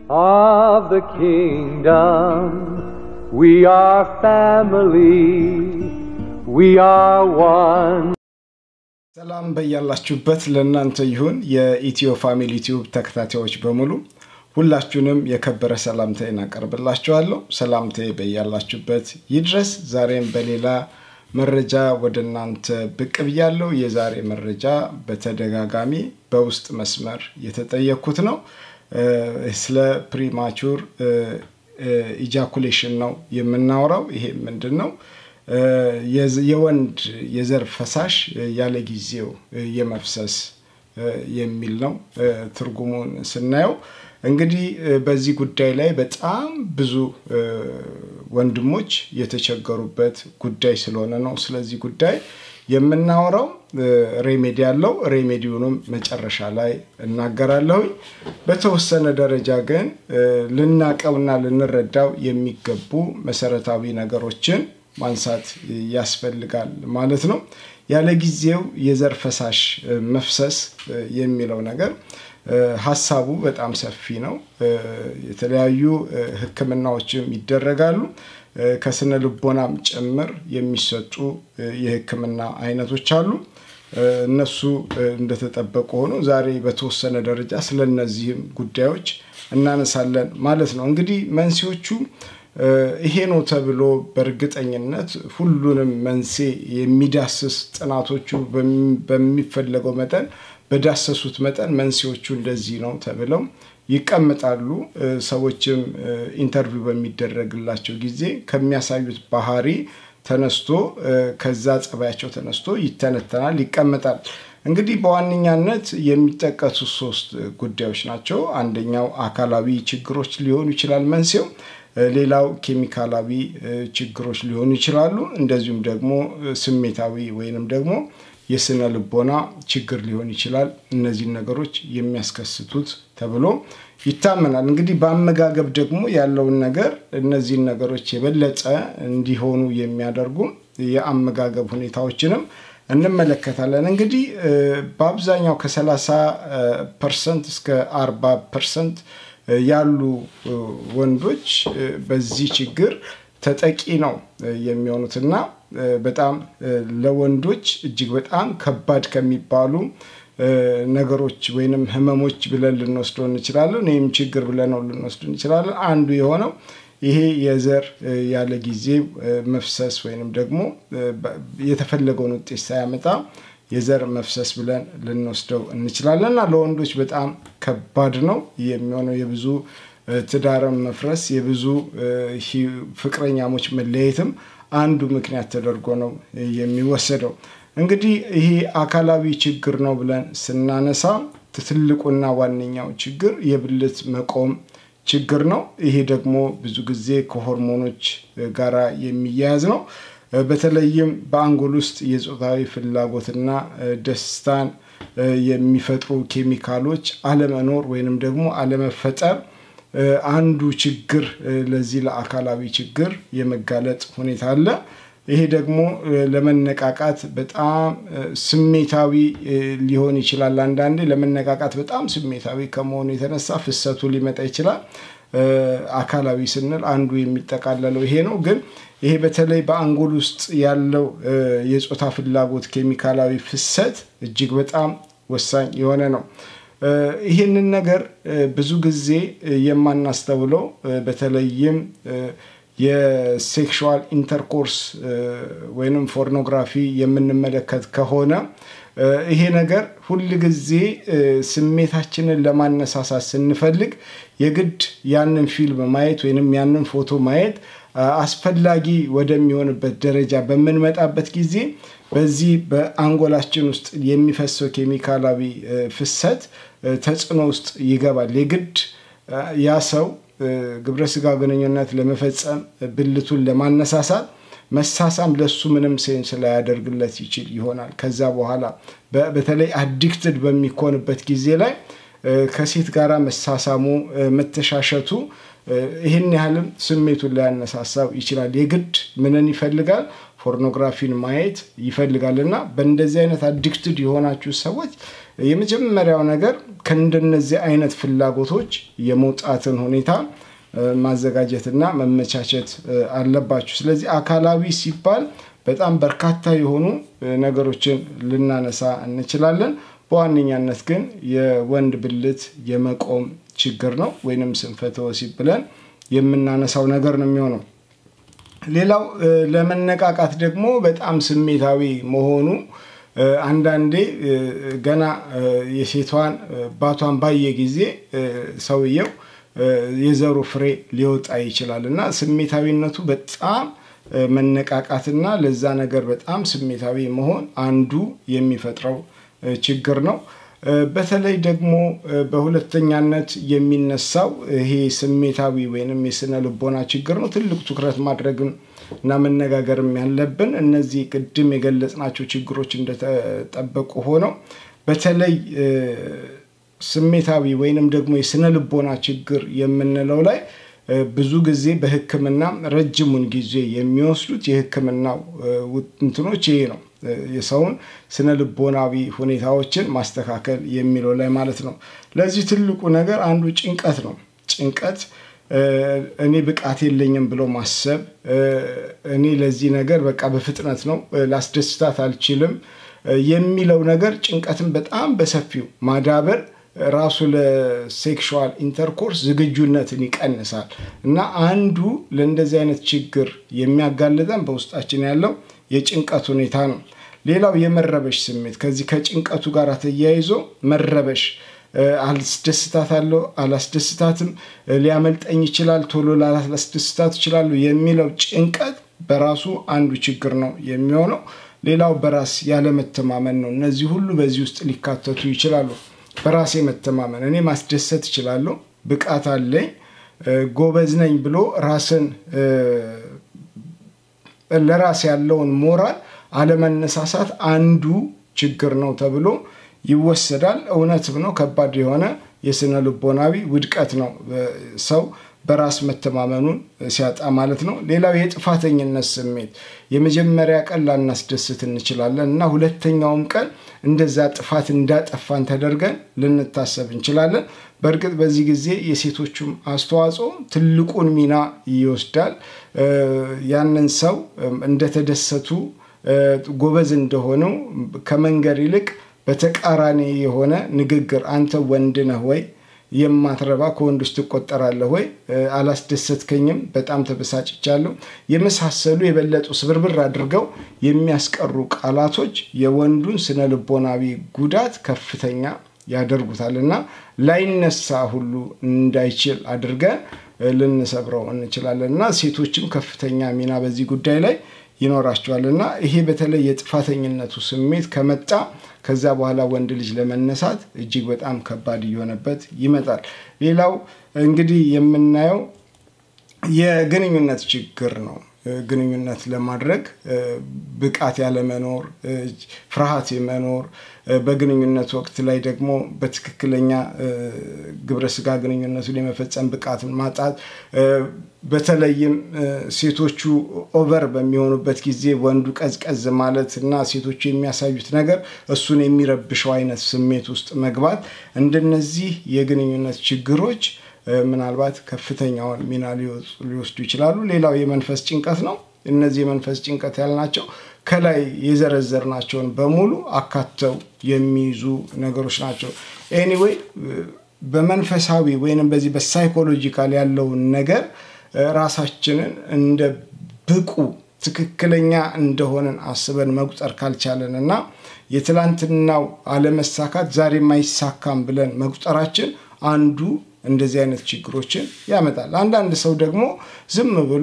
of the kingdom. We are family. We are one. ሰላም በያላችሁበት ለእናንተ ይሁን። የኢትዮ ፋሚሊ ቲዩብ ተከታታዮች በሙሉ ሁላችሁንም የከበረ ሰላምታዬን አቀርብላችኋለሁ። ሰላምታዬ በያላችሁበት ይድረስ። ዛሬም በሌላ መረጃ ወደ እናንተ ብቅ ብያለሁ። የዛሬ መረጃ በተደጋጋሚ በውስጥ መስመር የተጠየኩት ነው። ስለ ፕሪማቹር ኢጃኩሌሽን ነው የምናወራው። ይሄ ምንድን ነው? የወንድ የዘር ፈሳሽ ያለ ጊዜው የመፍሰስ የሚል ነው ትርጉሙን ስናየው። እንግዲህ በዚህ ጉዳይ ላይ በጣም ብዙ ወንድሞች የተቸገሩበት ጉዳይ ስለሆነ ነው ስለዚህ ጉዳይ የምናወራው። ሬሜዲ ያለው ሬሜዲውንም መጨረሻ ላይ እናገራለሁኝ። በተወሰነ ደረጃ ግን ልናቀውና ልንረዳው የሚገቡ መሰረታዊ ነገሮችን ማንሳት ያስፈልጋል ማለት ነው። ያለ ጊዜው የዘር ፈሳሽ መፍሰስ የሚለው ነገር ሀሳቡ በጣም ሰፊ ነው። የተለያዩ ሕክምናዎችም ይደረጋሉ። ከስነ ልቦናም ጭምር የሚሰጡ የሕክምና አይነቶች አሉ። እነሱ እንደተጠበቁ ሆኖ ዛሬ በተወሰነ ደረጃ ስለነዚህም ጉዳዮች እናነሳለን ማለት ነው። እንግዲህ መንስኤዎቹ ይሄ ነው ተብሎ በእርግጠኝነት ሁሉንም መንስኤ የሚዳስስ ጥናቶቹ በሚፈለገው መጠን በዳሰሱት መጠን መንስኤዎቹ እንደዚህ ነው ተብለው ይቀመጣሉ። ሰዎችም ኢንተርቪው በሚደረግላቸው ጊዜ ከሚያሳዩት ባህሪ ተነስቶ ከዛ ጸባያቸው ተነስቶ ይተነተናል፣ ይቀመጣል። እንግዲህ በዋነኛነት የሚጠቀሱ ሶስት ጉዳዮች ናቸው። አንደኛው አካላዊ ችግሮች ሊሆኑ ይችላል መንስኤው። ሌላው ኬሚካላዊ ችግሮች ሊሆኑ ይችላሉ። እንደዚሁም ደግሞ ስሜታዊ ወይንም ደግሞ የስነ ልቦና ችግር ሊሆን ይችላል። እነዚህን ነገሮች የሚያስከስቱት ተብሎ ይታመናል። እንግዲህ በአመጋገብ ደግሞ ያለውን ነገር እነዚህን ነገሮች የበለጠ እንዲሆኑ የሚያደርጉ የአመጋገብ ሁኔታዎችንም እንመለከታለን። እንግዲህ በአብዛኛው ከ30 ፐርሰንት እስከ 40 ፐርሰንት ያሉ ወንዶች በዚህ ችግር ተጠቂ ነው የሚሆኑትና በጣም ለወንዶች እጅግ በጣም ከባድ ከሚባሉ ነገሮች ወይንም ህመሞች ብለን ልንወስደው እንችላለን። ይህም ችግር ብለነው ልንወስድ እንችላለን። አንዱ የሆነው ይሄ የዘር ያለ ጊዜ መፍሰስ ወይንም ደግሞ የተፈለገውን ውጤት ሳያመጣ የዘር መፍሰስ ብለን ልንወስደው እንችላለን እና ለወንዶች በጣም ከባድ ነው የሚሆነው የብዙ ትዳርም መፍረስ የብዙ ፍቅረኛሞች መለየትም አንዱ ምክንያት ተደርጎ ነው የሚወሰደው። እንግዲህ ይሄ አካላዊ ችግር ነው ብለን ስናነሳ ትልቁና ዋነኛው ችግር የብልት መቆም ችግር ነው። ይሄ ደግሞ ብዙ ጊዜ ከሆርሞኖች ጋራ የሚያያዝ ነው። በተለይም በአንጎል ውስጥ የፆታዊ ፍላጎትና ደስታን የሚፈጥሩ ኬሚካሎች አለመኖር ወይንም ደግሞ አለመፈጠር አንዱ ችግር ለዚህ ለአካላዊ ችግር የመጋለጥ ሁኔታ አለ። ይሄ ደግሞ ለመነቃቃት በጣም ስሜታዊ ሊሆን ይችላል። አንዳንዴ ለመነቃቃት በጣም ስሜታዊ ከመሆኑ የተነሳ ፍሰቱ ሊመጣ ይችላል። አካላዊ ስንል አንዱ የሚጠቃለለው ይሄ ነው። ግን ይሄ በተለይ በአንጎል ውስጥ ያለው የፆታ ፍላጎት ኬሚካላዊ ፍሰት እጅግ በጣም ወሳኝ የሆነ ነው። ይህንን ነገር ብዙ ጊዜ የማናስተውለው በተለይም የሴክሹዋል ኢንተርኮርስ ወይንም ፖርኖግራፊ የምንመለከት ከሆነ ይሄ ነገር ሁል ጊዜ ስሜታችንን ለማነሳሳት ስንፈልግ የግድ ያንን ፊልም ማየት ወይንም ያንን ፎቶ ማየት አስፈላጊ ወደሚሆንበት ደረጃ በምንመጣበት ጊዜ በዚህ በአንጎላችን ውስጥ የሚፈሰው ኬሚካላዊ ፍሰት ተጽዕኖ ውስጥ ይገባል። የግድ ያ ሰው ግብረ ስጋ ግንኙነት ለመፈጸም ብልቱን ለማነሳሳት መሳሳም ለሱ ምንም ሴንስ ላያደርግለት ይችል ይሆናል። ከዛ በኋላ በተለይ አዲክትድ በሚኮንበት ጊዜ ላይ ከሴት ጋር መሳሳሙ መተሻሸቱ ይህን ያህልም ስሜቱን ሊያነሳሳው ይችላል። የግድ ምንን ይፈልጋል? ፖርኖግራፊን ማየት ይፈልጋል እና በእንደዚህ አይነት አዲክትድ የሆናችሁ ሰዎች የመጀመሪያው ነገር ከእንደነዚህ አይነት ፍላጎቶች የመውጣትን ሁኔታ ማዘጋጀትና መመቻቸት አለባችሁ። ስለዚህ አካላዊ ሲባል በጣም በርካታ የሆኑ ነገሮችን ልናነሳ እንችላለን። በዋነኛነት ግን የወንድ ብልት የመቆም ችግር ነው ወይንም ስንፈተ ወሲብ ብለን የምናነሳው ነገር ነው የሚሆነው። ሌላው ለመነቃቃት ደግሞ በጣም ስሜታዊ መሆኑ አንዳንዴ ገና የሴቷን ባቷን ባየ ጊዜ ሰውየው የዘሩ ፍሬ ሊወጣ ይችላል እና ስሜታዊነቱ በጣም መነቃቃትና ለዛ ነገር በጣም ስሜታዊ መሆን አንዱ የሚፈጥረው ችግር ነው። በተለይ ደግሞ በሁለተኛነት የሚነሳው ይሄ ስሜታዊ ወይንም የስነ ልቦና ችግር ነው። ትልቅ ትኩረት ማድረግም እና መነጋገርም ያለብን እነዚህ ቅድም የገለጽናቸው ችግሮች እንደተጠበቁ ሆነው በተለይ ስሜታዊ ወይንም ደግሞ የስነ ልቦና ችግር የምንለው ላይ ብዙ ጊዜ በሕክምና ረጅሙን ጊዜ የሚወስዱት የሕክምናው እንትኖች ይሄ ነው። የሰውን ስነ ልቦናዊ ሁኔታዎችን ማስተካከል የሚለው ላይ ማለት ነው። ለዚህ ትልቁ ነገር አንዱ ጭንቀት ነው። ጭንቀት እኔ ብቃት የለኝም ብሎ ማሰብ፣ እኔ ለዚህ ነገር በቃ በፍጥነት ነው ላስደስታት አልችልም የሚለው ነገር ጭንቀትን በጣም በሰፊው ማዳበር ራሱ ለሴክሹዋል ኢንተርኮርስ ዝግጁነትን ይቀንሳል እና አንዱ ለእንደዚህ አይነት ችግር የሚያጋልጠን በውስጣችን ያለው የጭንቀት ሁኔታ ነው። ሌላው የመረበሽ ስሜት ከዚህ ከጭንቀቱ ጋር ተያይዞ መረበሽ አላስደስታታለሁ፣ አላስደስታትም፣ ሊያመልጠኝ ይችላል፣ ቶሎ ላላስደስታት ይችላሉ የሚለው ጭንቀት በራሱ አንዱ ችግር ነው የሚሆነው። ሌላው በራስ ያለመተማመን ነው። እነዚህ ሁሉ በዚህ ውስጥ ሊካተቱ ይችላሉ። በራሴ መተማመን እኔ ማስደሰት እችላለሁ፣ ብቃት አለኝ፣ ጎበዝ ነኝ ብሎ ራስን ለራስ ያለውን ሞራል አለመነሳሳት አንዱ ችግር ነው ተብሎ ይወሰዳል። እውነትም ነው። ከባድ የሆነ የስነ ልቦናዊ ውድቀት ነው ሰው በራስ መተማመኑን ሲያጣ ማለት ነው። ሌላው የጥፋተኝነት ስሜት የመጀመሪያ ቀን ላናስደስት እንችላለን እና ሁለተኛውም ቀን እንደዛ ጥፋት እንዳጠፋን ተደርገን ልንታሰብ እንችላለን። በእርግጥ በዚህ ጊዜ የሴቶቹም አስተዋጽኦ ትልቁን ሚና ይወስዳል። ያንን ሰው እንደተደሰቱ ጎበዝ እንደሆነው ከመንገር ይልቅ በተቃራኒ የሆነ ንግግር አንተ ወንድ ነህ ወይ የማትረባ ከወንዶች ትቆጠራለህ ወይ? አላስደሰትከኝም፣ በጣም ተበሳጭቻለሁ፣ የመሳሰሉ የበለጡ ስብርብር አድርገው የሚያስቀሩ ቃላቶች የወንዱን ስነ ልቦናዊ ጉዳት ከፍተኛ ያደርጉታል እና ላይነሳ ሁሉ እንዳይችል አድርገን ልንሰብረው እንችላለን እና ሴቶችም ከፍተኛ ሚና በዚህ ጉዳይ ላይ ይኖራቸዋል እና ይሄ በተለይ የጥፋተኝነቱ ስሜት ከመጣ ከዛ በኋላ ወንድ ልጅ ለመነሳት እጅግ በጣም ከባድ እየሆነበት ይመጣል። ሌላው እንግዲህ የምናየው የግንኙነት ችግር ነው። ግንኙነት ለማድረግ ብቃት ያለመኖር፣ ፍርሃት የመኖር በግንኙነት ወቅት ላይ ደግሞ በትክክለኛ ግብረ ስጋ ግንኙነቱን የመፈጸም ብቃትን ማጣት በተለይም ሴቶቹ ኦቨር በሚሆኑበት ጊዜ ወንዱ ቀዝቀዝ ማለት እና ሴቶቹ የሚያሳዩት ነገር እሱን የሚረብሸው አይነት ስሜት ውስጥ መግባት እንደነዚህ የግንኙነት ችግሮች ምናልባት ከፍተኛውን ሚና ሊወስዱ ይችላሉ። ሌላው የመንፈስ ጭንቀት ነው። እነዚህ የመንፈስ ጭንቀት ያልናቸው ከላይ የዘረዘርናቸውን በሙሉ አካተው የሚይዙ ነገሮች ናቸው። ኤኒዌይ በመንፈሳዊ ወይንም በዚህ በሳይኮሎጂካል ያለውን ነገር ራሳችንን እንደ ብቁ ትክክለኛ እንደሆንን አስበን መቁጠር ካልቻለን እና የትላንትናው አለመሳካት ዛሬም አይሳካም ብለን መቁጠራችን አንዱ እንደዚህ አይነት ችግሮችን ያመጣል። አንዳንድ ሰው ደግሞ ዝም ብሎ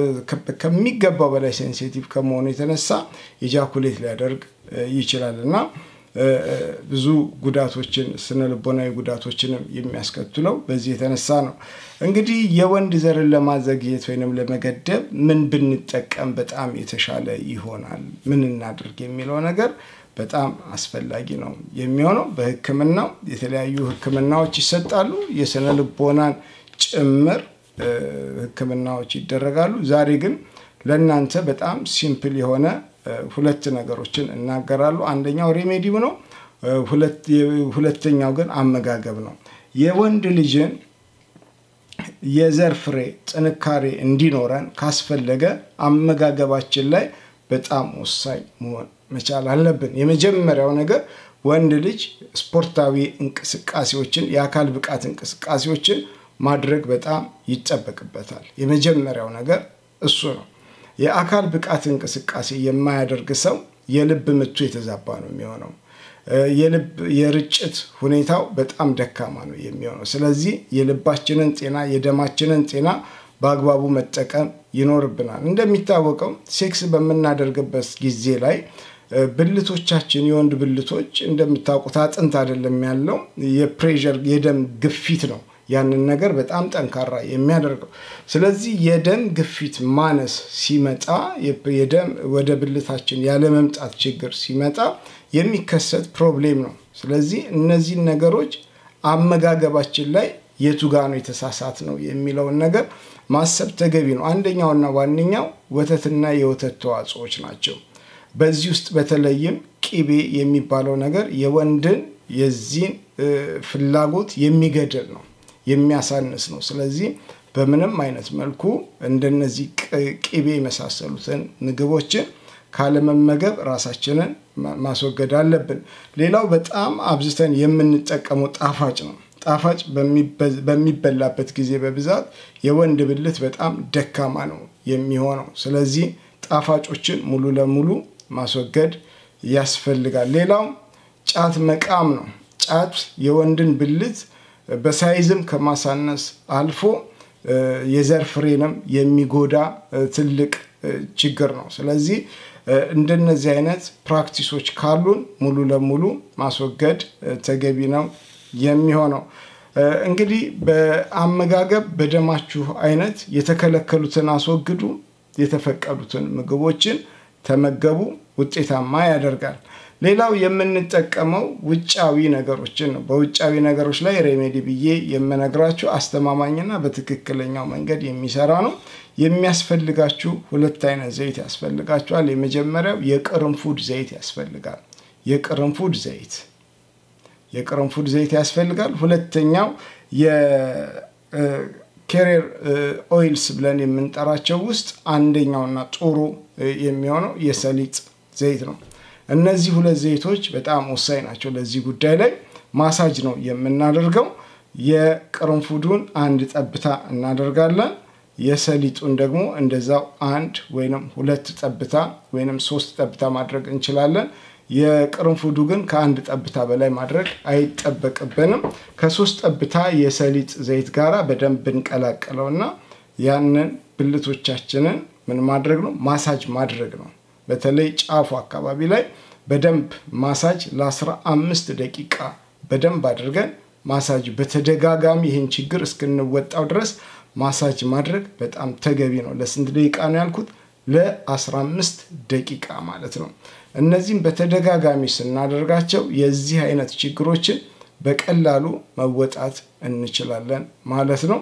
ከሚገባው በላይ ሴንሲቲቭ ከመሆኑ የተነሳ ኢጃኩሌት ሊያደርግ ይችላል እና ብዙ ጉዳቶችን ስነ ልቦናዊ ጉዳቶችንም የሚያስከትለው በዚህ የተነሳ ነው። እንግዲህ የወንድ ዘርን ለማዘግየት ወይንም ለመገደብ ምን ብንጠቀም በጣም የተሻለ ይሆናል፣ ምን እናድርግ የሚለው ነገር በጣም አስፈላጊ ነው የሚሆነው። በሕክምናው የተለያዩ ሕክምናዎች ይሰጣሉ። የስነ ልቦናን ጭምር ሕክምናዎች ይደረጋሉ። ዛሬ ግን ለእናንተ በጣም ሲምፕል የሆነ ሁለት ነገሮችን እናገራሉ። አንደኛው ሬሜዲው ነው። ሁለተኛው ግን አመጋገብ ነው። የወንድ ልጅን የዘር ፍሬ ጥንካሬ እንዲኖረን ካስፈለገ አመጋገባችን ላይ በጣም ወሳኝ መሆን መቻል አለብን። የመጀመሪያው ነገር ወንድ ልጅ ስፖርታዊ እንቅስቃሴዎችን የአካል ብቃት እንቅስቃሴዎችን ማድረግ በጣም ይጠበቅበታል። የመጀመሪያው ነገር እሱ ነው። የአካል ብቃት እንቅስቃሴ የማያደርግ ሰው የልብ ምቱ የተዛባ ነው የሚሆነው። የልብ የርጭት ሁኔታው በጣም ደካማ ነው የሚሆነው። ስለዚህ የልባችንን ጤና የደማችንን ጤና በአግባቡ መጠቀም ይኖርብናል። እንደሚታወቀው ሴክስ በምናደርግበት ጊዜ ላይ ብልቶቻችን የወንድ ብልቶች እንደምታውቁት አጥንት አይደለም ያለው የፕሬዠር የደም ግፊት ነው ያንን ነገር በጣም ጠንካራ የሚያደርገው። ስለዚህ የደም ግፊት ማነስ ሲመጣ የደም ወደ ብልታችን ያለመምጣት ችግር ሲመጣ የሚከሰት ፕሮብሌም ነው። ስለዚህ እነዚህን ነገሮች አመጋገባችን ላይ የቱ ጋ ነው የተሳሳት ነው የሚለውን ነገር ማሰብ ተገቢ ነው። አንደኛውና ዋነኛው ወተትና የወተት ተዋጽኦች ናቸው። በዚህ ውስጥ በተለይም ቂቤ የሚባለው ነገር የወንድን የዚህን ፍላጎት የሚገድል ነው የሚያሳንስ ነው። ስለዚህ በምንም አይነት መልኩ እንደነዚህ ቂቤ የመሳሰሉትን ምግቦችን ካለመመገብ ራሳችንን ማስወገድ አለብን። ሌላው በጣም አብዝተን የምንጠቀመው ጣፋጭ ነው። ጣፋጭ በሚበላበት ጊዜ በብዛት የወንድ ብልት በጣም ደካማ ነው የሚሆነው። ስለዚህ ጣፋጮችን ሙሉ ለሙሉ ማስወገድ ያስፈልጋል። ሌላው ጫት መቃም ነው። ጫት የወንድን ብልት በሳይዝም ከማሳነስ አልፎ የዘር ፍሬንም የሚጎዳ ትልቅ ችግር ነው። ስለዚህ እንደነዚህ አይነት ፕራክቲሶች ካሉን ሙሉ ለሙሉ ማስወገድ ተገቢ ነው የሚሆነው። እንግዲህ በአመጋገብ በደማችሁ አይነት የተከለከሉትን አስወግዱ፣ የተፈቀዱትን ምግቦችን ተመገቡ፣ ውጤታማ ያደርጋል። ሌላው የምንጠቀመው ውጫዊ ነገሮችን ነው። በውጫዊ ነገሮች ላይ ሬሜዲ ብዬ የምነግራችሁ አስተማማኝና በትክክለኛው መንገድ የሚሰራ ነው። የሚያስፈልጋችሁ ሁለት አይነት ዘይት ያስፈልጋችኋል። የመጀመሪያው የቅርንፉድ ዘይት ያስፈልጋል። የቅርንፉድ ዘይት የቅርንፉድ ዘይት ያስፈልጋል። ሁለተኛው የኬሬር ኦይልስ ብለን የምንጠራቸው ውስጥ አንደኛውና ጥሩ የሚሆነው የሰሊጥ ዘይት ነው። እነዚህ ሁለት ዘይቶች በጣም ወሳኝ ናቸው ለዚህ ጉዳይ ላይ ማሳጅ ነው የምናደርገው። የቅርንፉዱን አንድ ጠብታ እናደርጋለን። የሰሊጡን ደግሞ እንደዛው አንድ ወይንም ሁለት ጠብታ ወይንም ሶስት ጠብታ ማድረግ እንችላለን። የቅርንፉዱ ግን ከአንድ ጠብታ በላይ ማድረግ አይጠበቅብንም። ከሶስት ጠብታ የሰሊጥ ዘይት ጋራ በደንብ ብንቀላቀለውና ያንን ብልቶቻችንን ምን ማድረግ ነው ማሳጅ ማድረግ ነው። በተለይ ጫፉ አካባቢ ላይ በደንብ ማሳጅ ለአስራ አምስት ደቂቃ በደንብ አድርገን ማሳጅ በተደጋጋሚ ይህን ችግር እስክንወጣው ድረስ ማሳጅ ማድረግ በጣም ተገቢ ነው። ለስንት ደቂቃ ነው ያልኩት? ለ15 ደቂቃ ማለት ነው። እነዚህም በተደጋጋሚ ስናደርጋቸው የዚህ አይነት ችግሮችን በቀላሉ መወጣት እንችላለን ማለት ነው።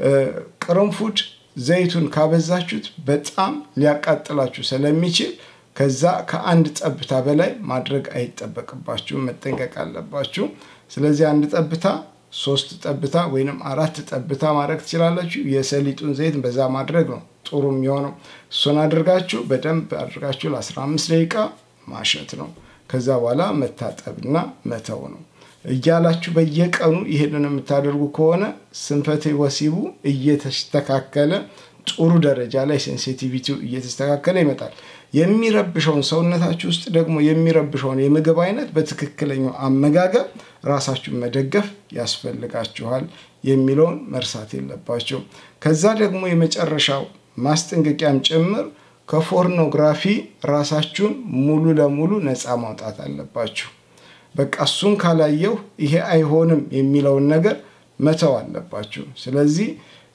ቅርንፉድ ዘይቱን ካበዛችሁት በጣም ሊያቃጥላችሁ ስለሚችል ከዛ ከአንድ ጠብታ በላይ ማድረግ አይጠበቅባችሁም፣ መጠንቀቅ አለባችሁ። ስለዚህ አንድ ጠብታ ሶስት ጠብታ ወይንም አራት ጠብታ ማድረግ ትችላላችሁ። የሰሊጡን ዘይት በዛ ማድረግ ነው ጥሩ የሚሆነው። እሱን አድርጋችሁ በደንብ አድርጋችሁ ለ15 ደቂቃ ማሸት ነው። ከዛ በኋላ መታጠብና መተው ነው። እያላችሁ በየቀኑ ይሄንን የምታደርጉ ከሆነ ስንፈቴ ወሲቡ እየተስተካከለ ጥሩ ደረጃ ላይ ሴንሲቲቪቲው እየተስተካከለ ይመጣል። የሚረብሸውን ሰውነታችሁ ውስጥ ደግሞ የሚረብሸውን የምግብ አይነት በትክክለኛው አመጋገብ ራሳችሁን መደገፍ ያስፈልጋችኋል የሚለውን መርሳት የለባቸው። ከዛ ደግሞ የመጨረሻው ማስጠንቀቂያም ጭምር ከፖርኖግራፊ ራሳችሁን ሙሉ ለሙሉ ነፃ ማውጣት አለባችሁ። በቃ እሱን ካላየው ይሄ አይሆንም የሚለውን ነገር መተው አለባችሁ። ስለዚህ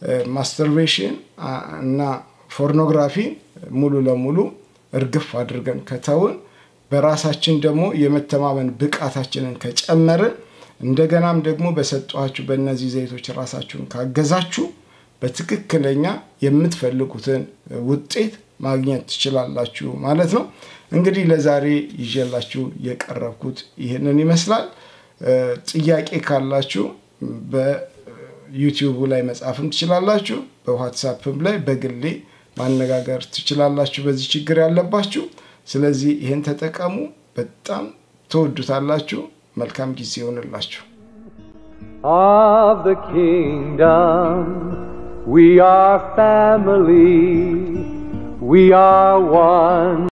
ማስተርቤሽን እና ፖርኖግራፊ ሙሉ ለሙሉ እርግፍ አድርገን ከተውን በራሳችን ደግሞ የመተማመን ብቃታችንን ከጨመርን እንደገናም ደግሞ በሰጧችሁ በእነዚህ ዘይቶች ራሳችሁን ካገዛችሁ በትክክለኛ የምትፈልጉትን ውጤት ማግኘት ትችላላችሁ ማለት ነው። እንግዲህ ለዛሬ ይዤላችሁ የቀረብኩት ይህንን ይመስላል። ጥያቄ ካላችሁ በዩቲዩቡ ላይ መጻፍም ትችላላችሁ። በዋትሳፕም ላይ በግሌ ማነጋገር ትችላላችሁ፣ በዚህ ችግር ያለባችሁ። ስለዚህ ይህን ተጠቀሙ። በጣም ትወዱታላችሁ። መልካም ጊዜ ይሆንላችሁ። of the kingdom. We are family. We are one.